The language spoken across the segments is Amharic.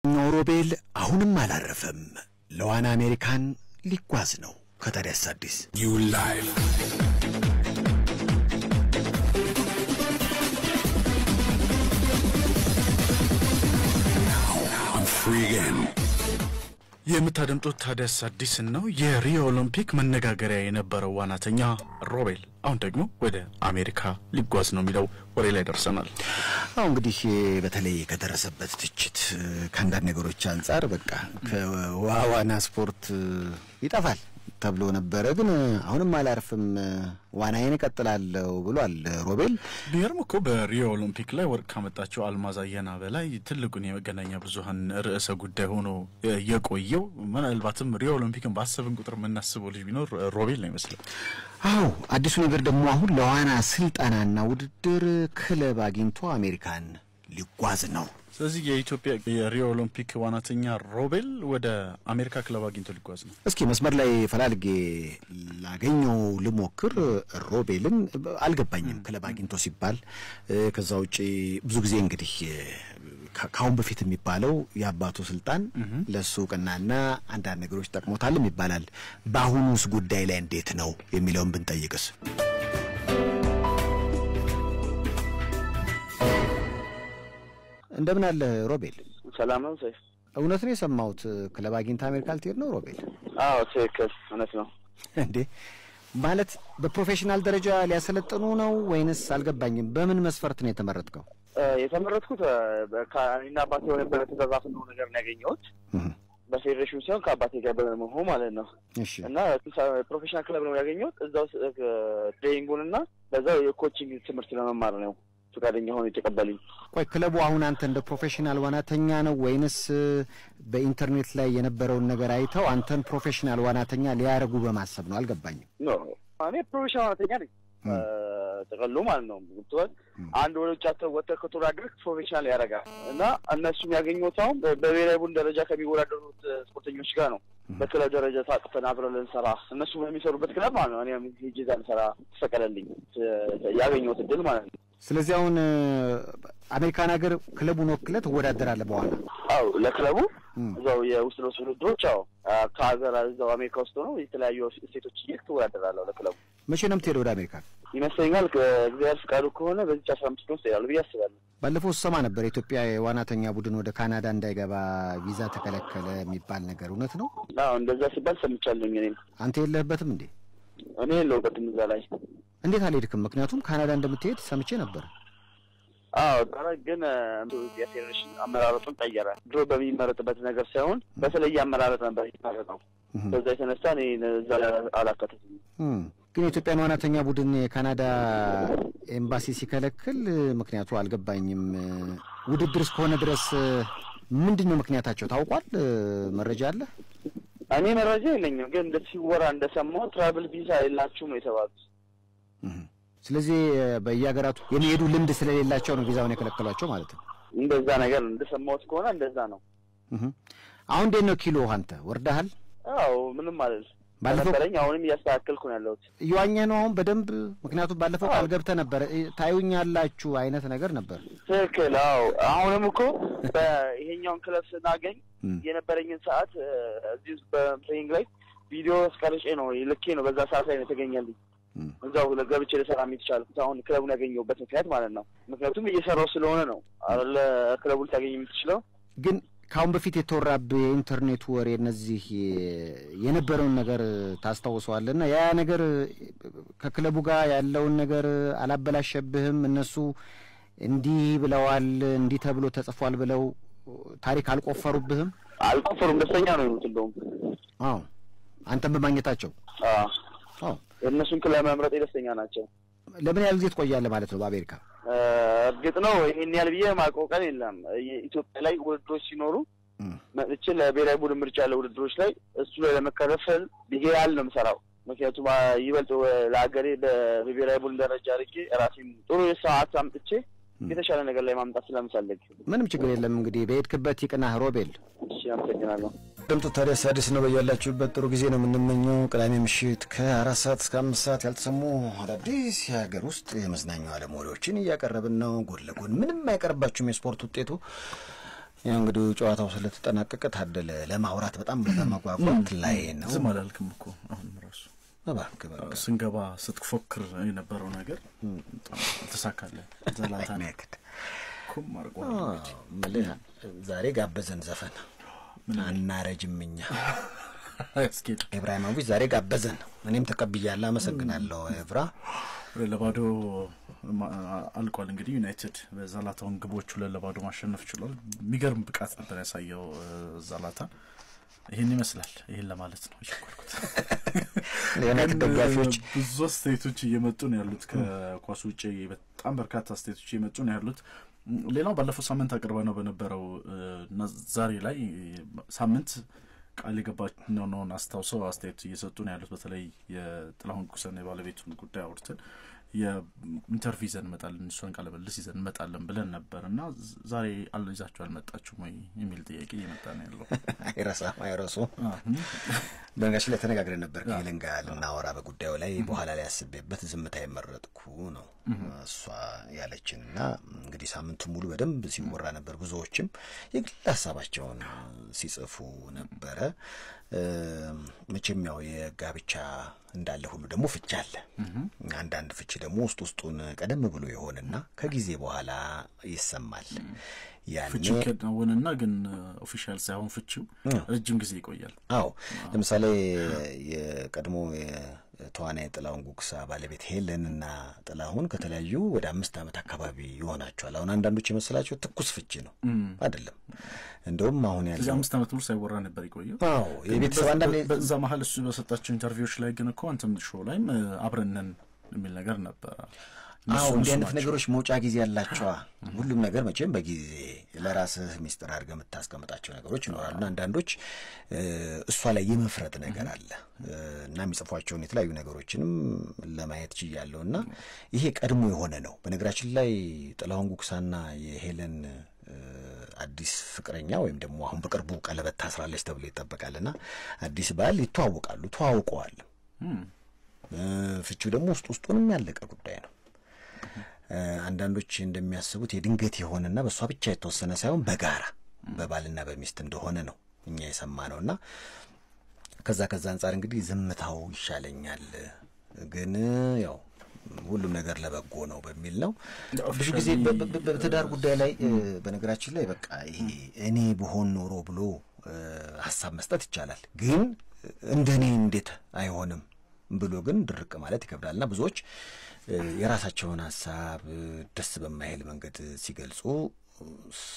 ኖሮቤል አሁንም አላረፈም። ለዋና አሜሪካን ሊጓዝ ነው። ከታዲያስ አዲስ You live. Now on Free Again. የምታደምጡት ታዲያስ አዲስን ነው። የሪዮ ኦሎምፒክ መነጋገሪያ የነበረው ዋናተኛ ሮቤል አሁን ደግሞ ወደ አሜሪካ ሊጓዝ ነው የሚለው ወሬ ላይ ደርሰናል። አሁ እንግዲህ በተለይ ከደረሰበት ትችት ከአንዳንድ ነገሮች አንጻር በቃ ከዋና ስፖርት ይጠፋል ተብሎ ነበረ። ግን አሁንም አላርፍም ዋናዬን እቀጥላለሁ ብሏል ሮቤል። ቢገርም እኮ በሪዮ ኦሎምፒክ ላይ ወርቅ ካመጣቸው አልማዝ አየና በላይ ትልቁን የመገናኛ ብዙኃን ርዕሰ ጉዳይ ሆኖ የቆየው ምናልባትም ሪዮ ኦሎምፒክን ባሰብን ቁጥር የምናስበው ልጅ ቢኖር ሮቤል ነው ይመስላል። አዎ አዲሱ ነገር ደግሞ አሁን ለዋና ስልጠናና ውድድር ክለብ አግኝቶ አሜሪካን ሊጓዝ ነው። ስለዚህ የኢትዮጵያ የሪዮ ኦሎምፒክ ዋናተኛ ሮቤል ወደ አሜሪካ ክለብ አግኝቶ ሊጓዝ ነው። እስኪ መስመር ላይ ፈላልጌ ላገኘው ልሞክር። ሮቤልን አልገባኝም ክለብ አግኝቶ ሲባል። ከዛ ውጪ ብዙ ጊዜ እንግዲህ ከአሁን በፊት የሚባለው የአባቱ ስልጣን ለእሱ እውቅናና አንዳንድ ነገሮች ጠቅሞታልም ይባላል። በአሁኑስ ጉዳይ ላይ እንዴት ነው የሚለውን ብንጠይቅስ? እንደምን አለ ሮቤል? ሰላም ነው ሰይፍ? እውነት ነው የሰማሁት ክለብ አግኝታ አሜሪካ ልትሄድ ነው ሮቤል? አዎ ትክክል፣ እውነት ነው። እንዴ ማለት በፕሮፌሽናል ደረጃ ሊያሰለጥኑ ነው ወይንስ? አልገባኝም። በምን መስፈርት ነው የተመረጥከው? የተመረጥኩት ከእኔና አባቴ የሆነበት የተዘራፍነው ነገር ነው ያገኘሁት በፌዴሬሽኑ ሲሆን ከአባቴ ጋር በመሆን ማለት ነው። እሺ እና ፕሮፌሽናል ክለብ ነው ያገኘሁት እዛው ትሬኒንጉን እና በዛው የኮቺንግ ትምህርት ለመማር ነው ፈቃደኛ ሆኖ የተቀበሉኝ። ቆይ ክለቡ አሁን አንተ እንደ ፕሮፌሽናል ዋናተኛ ነው ወይንስ በኢንተርኔት ላይ የነበረውን ነገር አይተው አንተን ፕሮፌሽናል ዋናተኛ ሊያደርጉ በማሰብ ነው? አልገባኝም። ኖ እኔ ፕሮፌሽናል ዋናተኛ ነኝ ጥቅሉ ማለት ነው። ገብቶሃል? አንድ ወደ ውጭ ወጥተህ ከተወዳደርክ ፕሮፌሽናል ያደርጋል እና እነሱም ያገኘሁት አሁን በብሔራዊ ቡድን ደረጃ ከሚወዳደሩት ስፖርተኞች ጋር ነው። በክለብ ደረጃ ታቅፈን አብረን ልንሰራ እነሱ በሚሰሩበት ክለብ ማለት ነው። እኔም ሄጄ እዛ ልሰራ ተፈቀደልኝ ያገኘሁት እድል ማለት ነው። ስለዚህ አሁን አሜሪካን ሀገር ክለቡን ወክለህ ትወዳደራለህ በኋላ? አው ለክለቡ እዛው የውስጥ ለውስጥ ውድድሮች አዎ ከሀገር እዛው አሜሪካ ውስጥ ሆነው የተለያዩ ስቴቶች እየሄድክ ትወዳደራለሁ ለክለቡ። መቼ ነው የምትሄደው ወደ አሜሪካ? ይመስለኛል ከእግዚአብሔር ፍቃዱ ከሆነ በዚች አስራ አምስት ቀን ውስጥ እሄዳለሁ ብዬ አስባለሁ። ባለፈው ስሰማ ነበር የኢትዮጵያ የዋናተኛ ቡድን ወደ ካናዳ እንዳይገባ ቪዛ ተከለከለ የሚባል ነገር እውነት ነው? አዎ እንደዛ ሲባል ሰምቻለሁኝ። እኔም አንተ የለህበትም እንዴ? እኔ የለሁበትም እዛ ላይ። እንዴት አልሄድክም? ምክንያቱም ካናዳ እንደምትሄድ ሰምቼ ነበር። አዎ ዳራ ግን የፌዴሬሽን አመራረጡን ቀየረ። ድሮ በሚመረጥበት ነገር ሳይሆን በተለየ አመራረጥ ነበር የሚመረጠው። በዛ የተነሳ እኔ እዛ ላይ አላካተትም። ግን የኢትዮጵያን ዋናተኛ ቡድን የካናዳ ኤምባሲ ሲከለክል ምክንያቱ አልገባኝም። ውድድር እስከሆነ ድረስ ምንድን ነው ምክንያታቸው ታውቋል? መረጃ አለ? እኔ መረጃ የለኝም፣ ግን እንደ ሲወራ እንደሰማሁ ትራቭል ቪዛ የላችሁም ነው የተባሉት። ስለዚህ በየሀገራቱ የሚሄዱ ልምድ ስለሌላቸው ነው ቪዛውን የከለከሏቸው ማለት ነው። እንደዛ ነገር እንደሰማሁት ከሆነ እንደዛ ነው። አሁን እንዴት ነው ኪሎ አንተ ወርደሃል? አዎ ምንም ማለት ባለፈው ነበረኝ። አሁንም እያስተካከልኩ ነው ያለሁት። እየዋኘህ ነው አሁን በደንብ ምክንያቱም ባለፈው ቃል ገብተህ ነበረ ታዩኛላችሁ አይነት ነገር ነበር። ትክክል። አዎ አሁንም እኮ በይሄኛውን ክለብ ስናገኝ የነበረኝን ሰዓት እዚህ ውስጥ በትሬኒንግ ላይ ቪዲዮ አስቀርጬ ነው ልኬ ነው በዛ ሰዓት ላይ ነው የተገኘልኝ። እዛው ገብቼ ልሰራ የሚቻልኩት አሁን ክለቡን ያገኘሁበት ምክንያት ማለት ነው። ምክንያቱም እየሰራው ስለሆነ ነው አለ ክለቡን ልታገኝ የምትችለው። ግን ከአሁን በፊት የተወራብህ የኢንተርኔት ወሬ እነዚህ የነበረውን ነገር ታስታውሰዋለህ? እና ያ ነገር ከክለቡ ጋር ያለውን ነገር አላበላሸብህም? እነሱ እንዲህ ብለዋል እንዲህ ተብሎ ተጽፏል ብለው ታሪክ አልቆፈሩብህም? አልቆፈሩም። ደስተኛ ነው የሆኑት እንደውም። አዎ አንተን በማግኘታቸው አዎ አዎ። የእነሱን ክለብ መምረጥ ደስተኛ ናቸው። ለምን ያህል ጊዜ ትቆያለህ ማለት ነው በአሜሪካ? እርግጥ ነው ይሄን ያህል ብዬ ማውቀው ቀን የለም። ኢትዮጵያ ላይ ውድድሮች ሲኖሩ መጥቼ ለብሔራዊ ቡድን ምርጫ ያለ ውድድሮች ላይ እሱ ላይ ለመከፈል ብዬ ያህል ነው የምሰራው። ምክንያቱም ይበልጥ ለሀገሬ በብሔራዊ ቡድን ደረጃ አድርጌ ራሴም ጥሩ የሰዓት አምጥቼ የተሻለ ነገር ላይ ማምጣት ስለምፈልግ ምንም ችግር የለም። እንግዲህ በሄድክበት ይቅናህ ሮቤል። እሺ፣ አመሰግናለሁ። ድምጡ ታዲያስ አዲስ ነው። በያላችሁበት ጥሩ ጊዜ ነው የምንመኘው። ቅዳሜ ምሽት ከአራት ሰዓት እስከ አምስት ሰዓት ያልተሰሙ አዳዲስ የሀገር ውስጥ የመዝናኛው ዓለም ወሬዎችን እያቀረብን ነው። ጎን ለጎን ምንም አይቀርባችሁም የስፖርት ውጤቱ ያው እንግዲህ ጨዋታው ስለተጠናቀቀ ታደለ ለማውራት በጣም በመጓጓት ላይ ነው። ዝም አላልክም እኮ አሁንም ራሱ እባክህ በቃ ስንገባ ስትፎክር የነበረው ነገር በጣም አልተሳካለን። ዘላታን ሚያክድ ኩም አርጓ ምልህ ዛሬ ጋበዘን ዘፈን አናረጅም እኛ ያስኬድ ኢብራሂሞቪች ዛሬ ጋበዘን። እኔም ተቀብያለሁ። አመሰግናለሁ ኤብራ። ሁለት ለባዶ ማ- አልቋል። እንግዲህ ዩናይትድ በዛላታውን ግቦች ሁለት ለባዶ ማሸነፍ ችሏል። የሚገርም ብቃት ነበር ያሳየው እ፣ ዛላታ። ይህን ይመስላል። ይህን ለማለት ነው የቸኮልኩት። የዩናይትድ ግን ደጋፊዎች ብዙ አስተያየቶች እየመጡ ነው ያሉት። ከኳስ ውጭ በጣም በርካታ አስተያየቶች እየመጡ ነው ያሉት። ም፣ ሌላው ባለፈው ሳምንት አቅርበ ነው በነበረው እ፣ እና ዛሬ ላይ ሳምንት ቃል የገባነውን አስታውሰው አስተያየት እየሰጡ ነው ያሉት። በተለይ የጥላሁን ኩሰን የባለቤቱን ጉዳይ አውርተን የኢንተርቪው ይዘን እንመጣለን እሷን ቃለ ምልልስ ይዘን እንመጣለን ብለን ነበር እና ዝ- ዛሬ አል- ይዛችሁ አልመጣችሁም ወይ የሚል ጥያቄ እየመጣ ነው ያለው። አይረሳም አይረሱ። አሁን በነገራችን ላይ ተነጋግረን ነበር ከሄለን ጋር ልናወራ በጉዳዩ ላይ በኋላ ላይ ያስቤበት ዝምታ የመረጥኩ ነው እሷ ያለችን እና እንግዲህ ሳምንቱ ሙሉ በደንብ ሲወራ ነበር። ብዙዎችም የግል ሀሳባቸውን ሲጽፉ ነበረ። እ፣ መቼም ያው የጋብቻ እንዳለ ሁሉ ደግሞ ፍቺ አለ። አንዳንድ ፍቺ ደግሞ ውስጥ ውስጡን ቀደም ብሎ የሆነና ከጊዜ በኋላ ይሰማል። ያኔ ፍቺው ከናወንና ግን ኦፊሻል ሳይሆን ፍቺው ረጅም ጊዜ ይቆያል። አዎ ለምሳሌ የቀድሞ የተዋናይ ጥላሁን ጉግሳ ባለቤት ሄለን እና ጥላሁን ከተለያዩ ወደ አምስት ዓመት አካባቢ ይሆናቸዋል። አሁን አንዳንዶች የመሰላቸው ትኩስ ፍቺ ነው፣ አይደለም። እንደውም አሁን እዚህ ያለው አምስት ዓመት ሙሉ ሳይወራ ነበር የቆየው። አዎ የቤተሰብ አንዳንድ በ- በዛ መሀል እሱ በሰጣቸው ኢንተርቪዎች ላይ ግን እኮ አንተም ሾው ላይም እ፣ አብረነን የሚል ነገር ነበረ። አዎ እነሱ እንዲህ አይነት ናቸው። ነገሮች መውጫ ጊዜ ያላቸዋ። ሁሉም ነገር መቼም በጊዜ ለራስህ ሚስጥር አድርገህ የምታስቀምጣቸው ነገሮች ይኖራሉና አንዳንዶች እ፣ እሷ ላይ የመፍረድ ነገር አለ እ፣ እና የሚጽፏቸውን የተለያዩ ነገሮችንም ለማየት ችያለሁ እና ይሄ ቀድሞ የሆነ ነው። በነገራችን ላይ ጥላሁን ጉግሳና የሄለን እ፣ አዲስ ፍቅረኛ ወይም ደግሞ አሁን በቅርቡ ቀለበት ታስራለች ተብሎ ይጠበቃልና አዲስ ባል ይተዋወቃሉ፣ ተዋውቀዋል። እም፣ እ፣ ፍቺው ደግሞ ውስጥ ውስጡንም ያለቀ ጉዳይ ነው። እ፣ አንዳንዶች እንደሚያስቡት የድንገት የሆነና በእሷ ብቻ የተወሰነ ሳይሆን በጋራ በባልና በሚስት እንደሆነ ነው እኛ የሰማ ነው እና ከዛ ከዛ አንጻር እንግዲህ ዝምታው ይሻለኛል፣ ግን ያው ሁሉም ነገር ለበጎ ነው በሚል ነው። ብዙ ጊዜ በ- በ- በትዳር ጉዳይ ላይ እ፣ በነገራችን ላይ በቃ ይሄ እኔ ብሆን ኖሮ ብሎ እ፣ ሀሳብ መስጠት ይቻላል፣ ግን እንደኔ እንዴት አይሆንም ብሎ ግን ድርቅ ማለት ይከብዳል እና ብዙዎች እ፣ የራሳቸውን ሀሳብ እ፣ ደስ በማይል መንገድ ሲገልጹ እ፣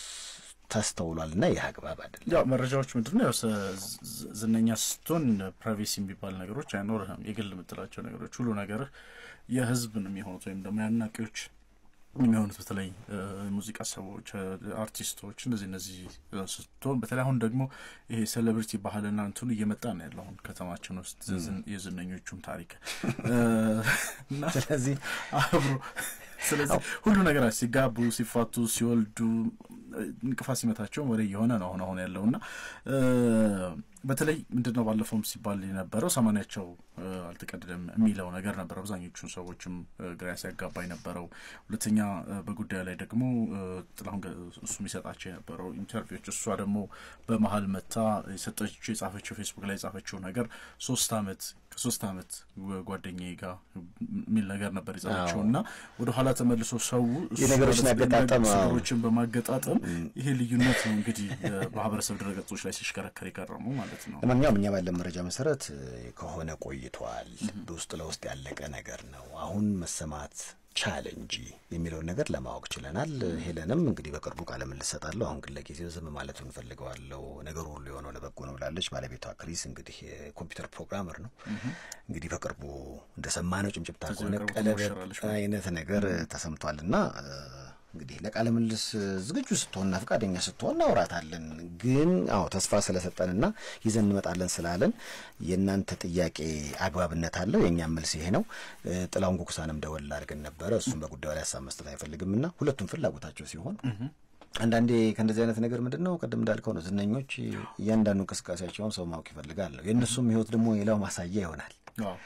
ተስተውሏል እና ይህ አግባብ አይደለም። ያው መረጃዎች ምንድን ነው ያው ሰ- ዝ- ዝነኛ ስትሆን ፕራይቬሲ የሚባል ነገሮች አይኖርህም። የግል የምትላቸው ነገሮች ሁሉ ነገርህ የህዝብ ነው የሚሆኑት ወይም ደግሞ የአድናቂዎች የሚሆኑት በተለይ እ፣ ሙዚቃ ሰዎች፣ እ፣ አርቲስቶች እንደዚህ እነዚህ እ፣ ስትሆን በተለይ አሁን ደግሞ ይሄ ሴሌብሪቲ ባህልና እንትኑ እየመጣ ነው ያለው አሁን ከተማችን ውስጥ ዝን- የዝነኞቹም ታሪክ እ፣ እና ስለዚህ አብሮ ስለዚህ ሁሉ ነገር ሲጋቡ፣ ሲፋቱ፣ ሲወልዱ እ፣ እንቅፋት ሲመታቸው ወደ እየሆነ ነው አሁን አሁን ያለው እና እ፣ በተለይ ምንድን ነው ባለፈውም ሲባል የነበረው ሰማንያቸው እ፣ አልተቀደደም የሚለው ነገር ነበር። አብዛኞቹን ሰዎችም እ፣ ግራ ሲያጋባ የነበረው ሁለተኛ እ፣ በጉዳዩ ላይ ደግሞ እ፣ ጥላሁን ገ- እሱ የሚሰጣቸው የነበረው ኢንተርቪዎች እሷ ደግሞ በመሀል መታ የሰጠችው የጻፈችው ፌስቡክ ላይ የጻፈችው ነገር ሶስት አመት ከሶስት አመት ጓደኛዬ ጋር የሚል ነገር ነበር የጻፈችው እና ወደ ኋላ ተመልሶ ሰው እሱ የነገሮችን ማለት አገጣጠም፣ አዎ። ነገሮችን በማገጣጠም ይሄ ልዩነት ነው እንግዲህ በማህበረሰብ ድረገጾች ላይ ሲሽከረከር የቀረሙ ማለት ነው። ለማንኛውም እኛ ባለን መረጃ መሰረት እ፣ ከሆነ ቆይቷል። ውስጥ ለውስጥ ያለቀ ነገር ነው። አሁን መሰማት ቻለ እንጂ የሚለውን ነገር ለማወቅ ችለናል። ሄለንም እንግዲህ በቅርቡ ቃለ ምልልስ እሰጣለሁ። አሁን ግን ለጊዜው ዝም ማለቱ እንፈልገዋለሁ። ነገሩ ሁሉ የሆነው ለበጎ ነው ብላለች። ባለቤቷ ክሪስ እንግዲህ የኮምፒውተር ፕሮግራመር ነው። እንግዲህ በቅርቡ እንደሰማነው ጭምጭምታ ከዚህ ከሆነ በቅርቡ ቀለበት ትሞሸራለች ማለት አይነት ነገር ተሰምቷልና እ፣ እንግዲህ ለቃለ ምልልስ ዝግጁ ስትሆንና ፈቃደኛ ስትሆን እናውራታለን። ግን አዎ ተስፋ ስለሰጠንና ይዘን እንመጣለን ስላለን የእናንተ ጥያቄ አግባብነት አለው። የእኛም መልስ ይሄ ነው። እ፣ ጥላሁን ጉኩሳንም ደወል አድርገን ነበረ። እሱም በጉዳዩ ላይ ሀሳብ መስጠት አይፈልግምና ሁለቱም ፍላጎታቸው ሲሆን አንዳንዴ ከእንደዚህ አይነት ነገር ምንድን ነው ቅድም እንዳልከው ነው። ዝነኞች እያንዳንዱ እንቅስቃሴያቸውን ሰው ማወቅ ይፈልጋል። የእነሱም ህይወት ደግሞ ሌላው ማሳያ ይሆናል። አዎ።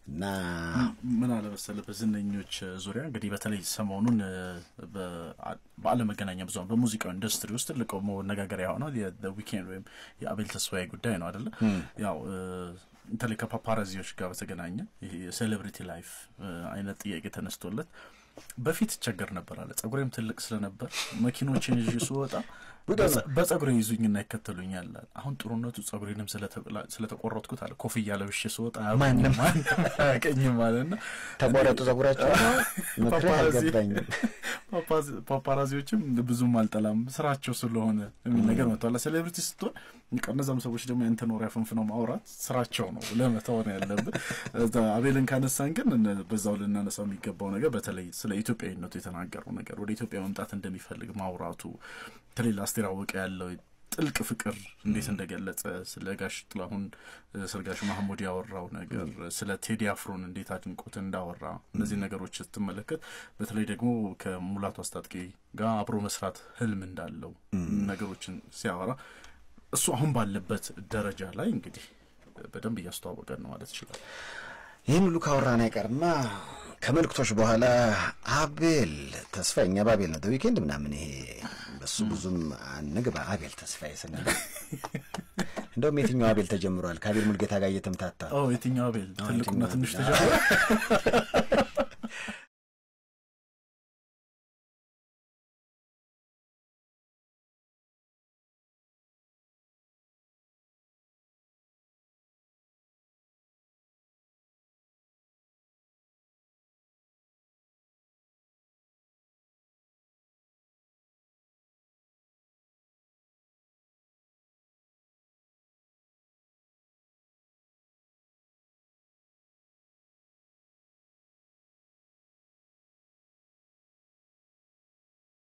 እና ምን አለ መሰለህ በዝነኞች ዙሪያ እንግዲህ በተለይ ሰሞኑን እ፣ በአ- በዓለም መገናኛ ብዙኃን በሙዚቃው ኢንዱስትሪ ውስጥ ትልቅ መነጋገሪያ የሆነው ዊኬንድ ወይም የአቤል ተስፋዬ ጉዳይ ነው አይደለ? ያው እ፣ በተለይ ከፓፓራዚዎች ጋር በተገናኘ ይሄ የሴሌብሪቲ ላይፍ እ፣ አይነት ጥያቄ ተነስቶለት በፊት ይቸገር ነበር አለ። ጸጉሬም ትልቅ ስለነበር መኪኖችን ይዤ ስወጣ በጸ- በጸጉሬ ይዙኝና ይከተሉኛል አለ። አሁን ጥሩነቱ ጸጉሬንም ስለተቆላ- ስለተቆረጥኩት አለ ኮፍያ ለብሼ ስወጣ ማንም አያውቀኝም አለና ተቆረጡ ጸጉራቸው ምክር ፓፓራዚ- አልገባኝም። ፓፓዚ- ፓፓራዚዎችም ብዙም አልጠላም ስራቸው ስለሆነ የሚል ነገር መጥቷል። ሴሌብሪቲ ስትሆን በቃ እነዛም ሰዎች ደግሞ ያንተን ወሬ አፈንፍነው ማውራት ስራቸው ነው ለመተው ነው ያለብን። እዛ አቤልን ካነሳን ግን እነ- በዛው ልናነሳው የሚገባው ነገር በተለይ ስለ ኢትዮጵያዊነቱ የተናገረው ነገር ወደ ኢትዮጵያ መምጣት እንደሚፈልግ ማውራቱ በተለይ ለአስቴር አወቀ ያለው ጥልቅ ፍቅር እንዴት እንደገለጸ ስለ ጋሽ ጥላሁን እ፣ ስለ ጋሽ ማህሙድ ያወራው ነገር ስለ ቴዲ አፍሮን እንዴት አድንቆት እንዳወራ እነዚህ ነገሮች ስትመለከት በተለይ ደግሞ ከሙላቱ አስታጥቄ ጋር አብሮ መስራት ህልም እንዳለው ነገሮችን ሲያወራ እሱ አሁን ባለበት ደረጃ ላይ እንግዲህ በደንብ እያስተዋወቀን ነው ማለት ይችላል። ይህን ሁሉ ካወራን አይቀርማ ከመልክቶች በኋላ አቤል ተስፋ እኛ በአቤል ነው ዊኬንድ ምናምን ይሄ በሱ ብዙም አንግባ። አቤል ተስፋዬ ስንል እንደውም የትኛው አቤል ተጀምሯል? ከአቤል ሙልጌታ ጋር እየተምታታ ኦ የትኛው አቤል ትልቁና የትኛው ትንሽ አቤል? ተጀምሮ